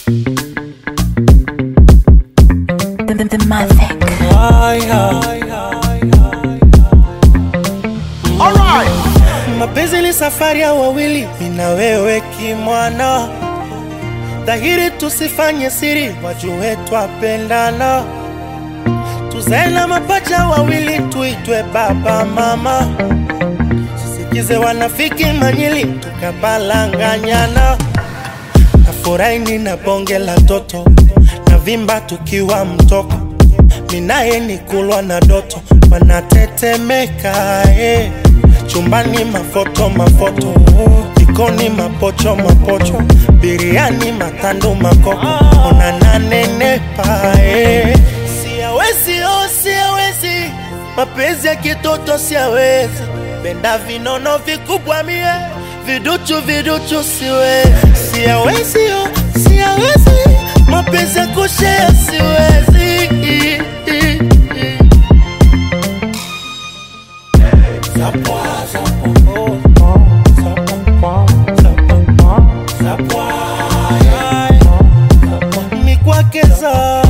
The, the, the Mavic. Mapenzi ni safari ya wawili, mimi na wewe kimwana, dhahiri tusifanye siri, wajue twapendana, tuzae na mapacha wawili, tuitwe baba mama, sisikize wanafiki manyili, tukapalanganyana, nafurahi nina bonge la toto, na vimba tukiwa mtoko, minaye ni kulwa na doto, wanatetemeka eh. Chumbani mafoto mafoto, jikoni mapocho mapocho, biriani matando makoko, ona nanenepa eh. Siawezi oh, siawezi, mapenzi ya kitoto siawezi, penda vinono vikubwa mie, viduchu viduchu siwezi, siawezi oh, siawezi, mapenzi ya kushea siwezi mikwakeza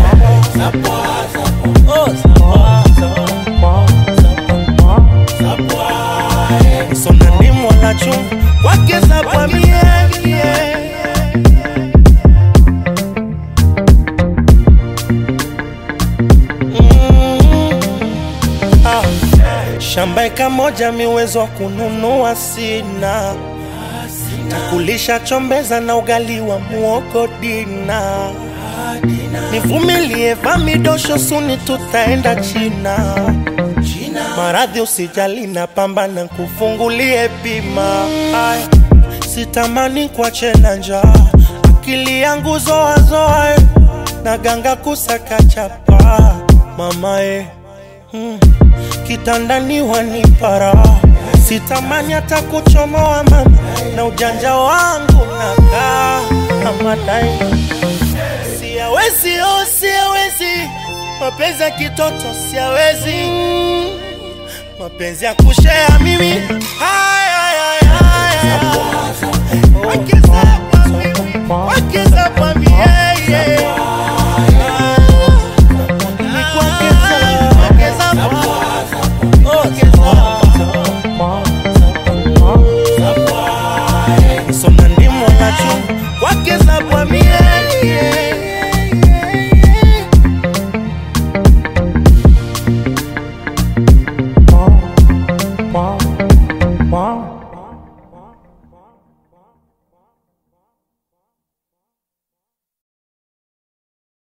sona ndimwala chungu kwakeza kwa miemie shamba eka moja miwezo wa kununua sina takulisha chombeza na ugali wa muogo dina nivumilie vamidosho suni tutaenda china maradhi usijali na pambana kufungulie bima Aya, sitamani kuache na njaa akili yangu zoazoa na ganga kusaka chapa mamae hmm. kitandani wanipara sitamani hata kuchomoa mama na ujanja wangu nakaa amadai siawezi oh, siawezi mapenzi ya kitoto siawezi mapenzi ya kushea mimi Haya, haya, haya. Wakiza kwa mimi, wakiza kwa mimi, yeah, yeah. Ni kuongeza, kuongeza kwa- ongeza. Soma ndimo na chungu, wakiza kwa mie, yeah.